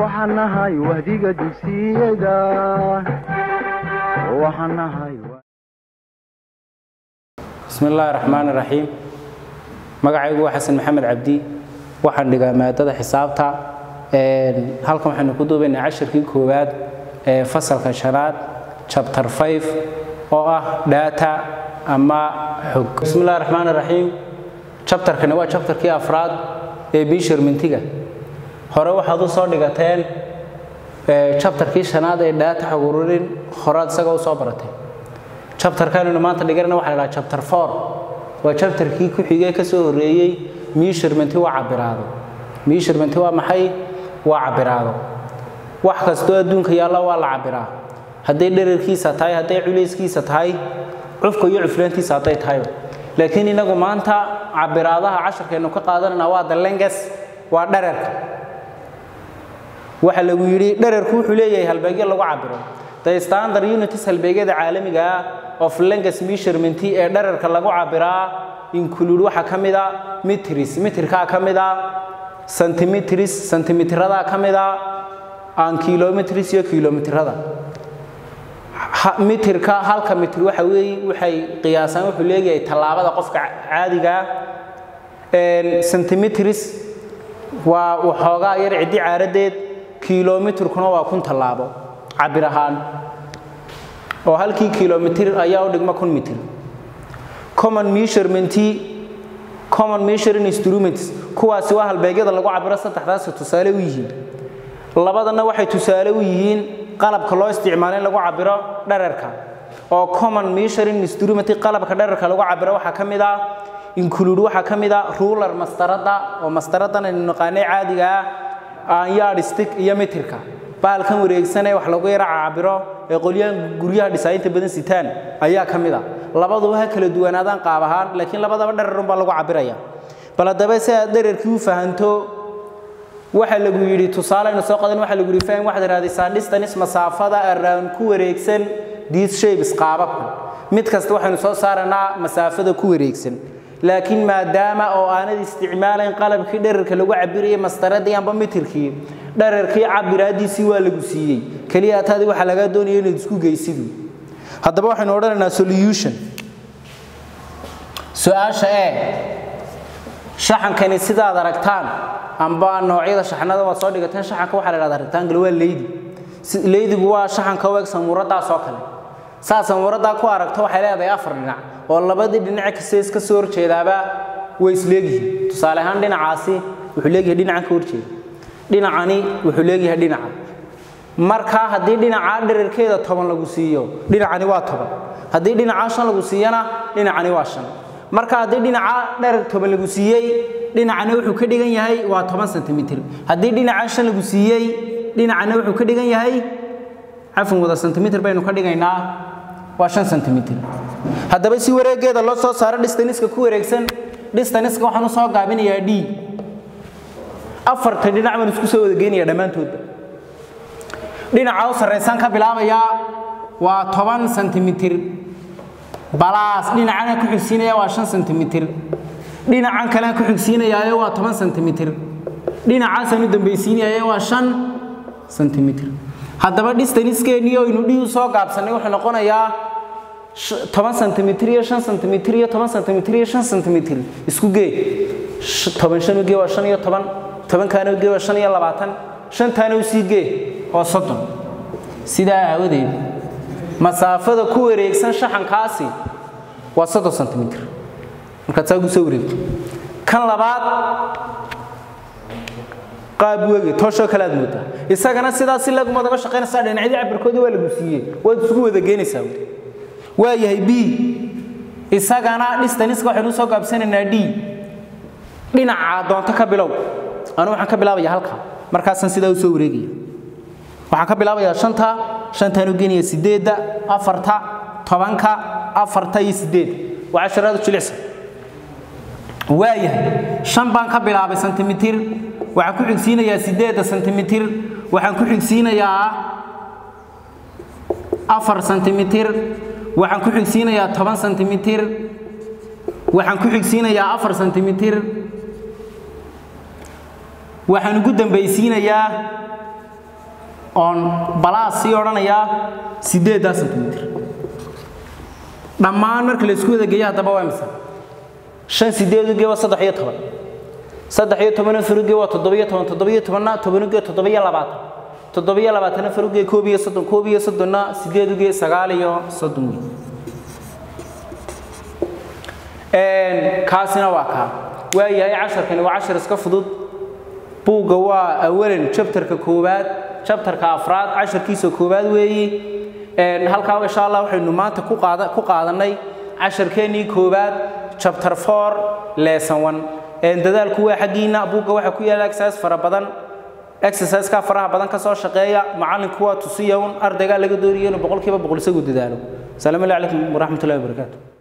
waxaan nahay wahdiga dugsiyada waxaan nahay bismi illaahi raxmaan iraxiim magacaygu waa xasan maxamed cabdi waxaan dhigaa maadada xisaabta halkan waxaynu ku duubaynaa cashirkii koowaad ee fasalka shanaad chapter 5 oo ah data ama xog bismi illahi raxmaan iraxiim chapterkani waa chapterkii afraad ee measurementga hore waxaad u soo dhigateen chapterkii shanaad ee data xog ururin horaad isaga u soo baratay chapterkanaynu maanta dhiganayna waxa la dhaha chapter 4 waa chapterkii ku xigay ka soo horeeyey measurement waa cabiraado measurement waa maxay waa cabiraado wax kastoo adduunka yaalla waa la cabiraa hadday dherarkiisa tahay hadday culayskiisa tahay cufka iyo cuflaantiisa hadday tahay laakiin inagu maanta cabiraadaha casharkeenu ka qaadanayna waa the lenges waa dherarka waxa lagu yidhi dherarku wuxuu leeyahay halbeegyo lagu cabiro the standard unities halbeegyada caalamiga ah of lenges measurement ee dherarka lagu cabiraa include waxa ka mid a metris metrkaa ka mid a centimetris centimetrada ka mid a aan kilometris iyo kilometrada mitirka halka mitir waxa weeye waxay qiyaasaan wuxuu leeyahay tallaabada qofka caadiga centimetris waa waxoogaa yar ciddi caaradeed kilomitrkuna waa kun tallaabo cabir ahaan oo halkii kilomitir ayaa u dhigma kun mitir common measurement common measuring instruments kuwaasi waa halbeegyada lagu cabiro saddexdaasi tusaale u yihiin labadana waxay tusaale u yihiin qalabka loo isticmaalo in lagu cabiro dherarka oo common measuring instrument qalabka dherarka lagu cabiro waxaa ka mid ah include waxaa ka mid ah ruler mastarada oo mastaradan aynu naqaanay caadiga ah aan yardstick iyo mitirka baalkan wareegsan ee wax lagu yara cabiro ee qolyahan guryaha dhisaayinta badan sitaan ayaa ka mid ah labaduba ha kala duwanaadaan qaab ahaan laakiin labadaba dherarun baa lagu cabiraya bal haddaba si aad dherarkii u fahanto waxa lagu yidhi tusaaleynu soo qadan waxa lagu yidhi faham waxaad raadisaa distance masaafada around ku wareegsan these shapes qaababkan mid kasta waxaynu soo saaranaa masaafada ku wareegsan laakiin maadaama oo aanad isticmaalayn qalabkii dherarka lagu cabirayay mastaradii amba mitirkii dherarkii cabiraadiisii waa lagu siiyey keliya taadi waxaa lagaa doonaya inaad isku geysidu haddaba waxaynu odhanaynaa solution su-aasha ee shaxankani sidaad aragtaan amba noocyada shaxnada waad soo dhigateen shaxanka waxaa la dhahdaa rectangle waa leydi leydigu waa shaxanka u eg samuuradaas oo kale saa samuuradaa ku aragto waxay leedahay afar dhinac oo labadii dhinac kasta iska soo horjeedaaba way isleegyihiin tusaale ahaan dhinacaasi wuxuu leeyahay dhinacan ka horjeeda dhinacani wuxuu leeyahay dhinaca markaa haddii dhinaca dherarkeeda toban lagu siiyo dhinacani waa toban haddii dhinaca shan lagu siiyana dhinacani waa shan marka haddii dhinaca dherar toban lagu siiyey dhinacana wuxuu ka dhigan yahay waa toban sentimitir haddii dhinaca shan lagu siiyey dhinacana wuxuu ka dhigan yahay cafan wada sentimitir baynu ka dhigaynaa waa shan sentimitir haddaba si wareegeeda loo soo saaro distaniska ku wareegsan distaniska waxaan u soo gaabinayaa d afarta dhinac baan isku soo wada geynaya dhammaantoodba dhinaca u sarraysaan ka bilaabayaa waa toban sentimitir balaas dhinacana ku xigsiinaya waa shan sentimitir dhinacan kalena ku xigsiinayaayo waa toban sentimitir dhinacaasaan u dambaysiinayaayo waa shan sentimitir haddaba distaniskeennii oo aynu dhi u soo gaabsannay wuxuu noqonayaa toban sentimitir iyo shan sentimitir iyo toban sentimitir iyo shan sentimitir isku gee toban shan ugee waa shan iyo toban tobankaana ugee waa shan iyo labaatan shantaana usii gee waa soddon sidaa aawadeed masaafada ku wareegsan shaxankaasi waa soddon sentimitir markaad saa ugu soo wareegto kan labaad qaab wege tooshoo kale aad moodaa isagana sidaas si lagumad uga shaqaynaysaa dhinacyadii cabirkoodii waa lagu siiyey waad isugu wada geynaysaa waa yahay b isagana distaniska waxaynu soo gaabsanaynaa d dhinaca doonto ka bilow anu waxaan ka bilaabaya halka markaasaan sidaa u soo wareegaya waxaan ka bilaabayaa shanta shantaan u geenaya sideedda afarta tobanka afarta iyo sideed waa casharaadu jilicsan waa yahay shan baan ka bilaabay sentimitir waxaan ku xigsiinayaa sideedda sentimitir waxaan ku xigsiinayaa afar sentimitir waxaan ku xigsiinayaa toban sentimitir waxaan ku xigsiinayaa afar sentimitir waxaan ugu dambaysiinayaa oon balaas sii odhanayaa siddeeddaa sentimitir dhammaan marka la isku wada geeyo haddaba waa imisa shan sideed uge waa saddex iyo toban saddex iyo toban faruge waa toddobiyo toban toddobiyo tobanna tobanuge toddobiyo labaatan toddobiyo labaatanna faruge koob iyo soddon koob iyo soddonna sideed uge sagaal iyo soddon wey kaasina waa kaa waa yahay casharkani waa cashar iska fudud buugga waa awalan jabtarka koowaad jabtarka afraad casharkiisa koowaad weeyi halkaa insha allah waxaynu maanta ku qaada ku qaadanay casharkeennii koowaad chapter 4 lesson 1 dadaalku waa xagiina buugga waxa ku yaala exercise fara badan exercise ka faraha badan ka soo shaqeeya macallinku waa tusiya un ardayga laga dooriyo inuu boqolkiiba boqol isagu dadaalo salaamu alaykum waraxmatullaahi wabarakaatuh